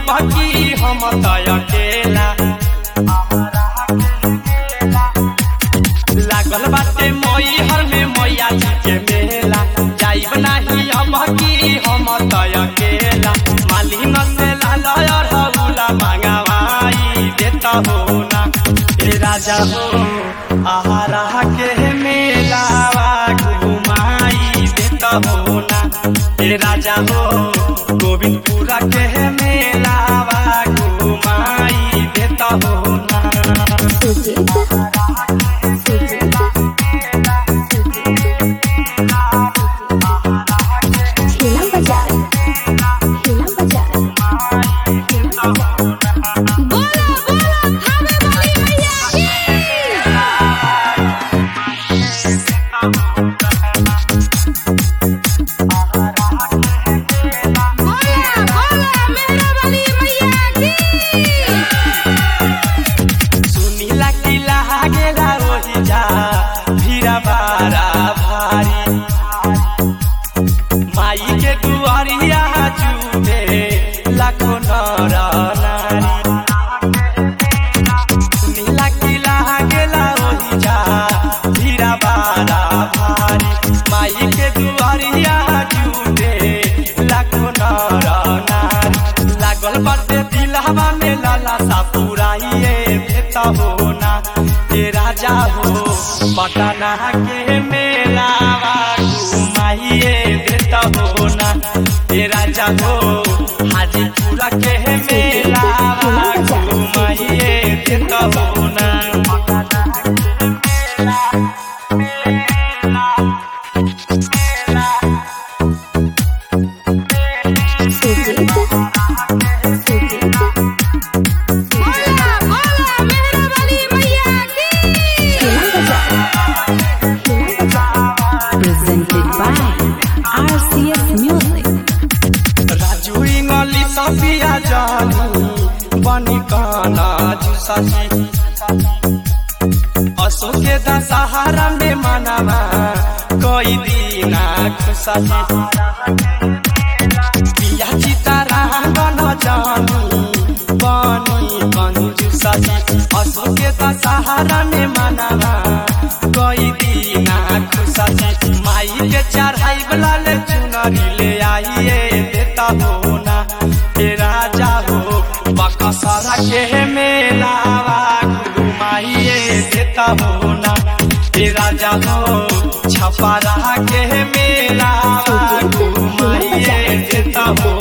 की हम तय अकेला लागल बाटे मई हर में मैया जी के मेला जाइब नाही अब की हम तय अकेला मालिन से लाल हौला मंगवाई देता हो ना हे राजा हो आहारा के मेलावा घुमाई देता हो ना हे राजा हो गोविंदपुरा के मेलावा घुमाई देता हो ना सुजीत सुजीत हिला बाजार हिला बाजार हिला बाजार बोला बोला थामे वाली मैया बोला बोला मेरा वाली मैया की सुनीला की लागेला ओही जा भीरा बारा भारी माई के दुआरिया जुटे लाखो नर नारी सुनीला की लागेला ओही जा भीरा बारा भारी माई के दुआरिया जुटे लाखो नर नारी लागल बाटे दिलहवा में लाला सा पुराइए देता हो ना हे राजा हो पटना के मेलावा घुमाइए देता हो ना हे राजा हो हाजीपुरा के मेलावा घुमाइए देता हो ना सुजीत सुजीत बोला बोला मेरा वाली मैया की हिला बाजार हिला बाजार presented by RCS Music. Raju इंगली Safiya जानी बनी काना जुसासी अशोक के दशहरा में मनावा कोई दीना खुशासी पिया चितारा गन जानी बनी कंजुसासी अशोक के दशहरा में मनावा कोई दीना खुशासी माई के चढ़ाई वाला ले चुनरी ले आइए देता हो ना हे राजा हो बकसरा के मेलावा घुमाइए देता हो ना हे राजा हो छपरा के मेलावा घुमाइए देता हो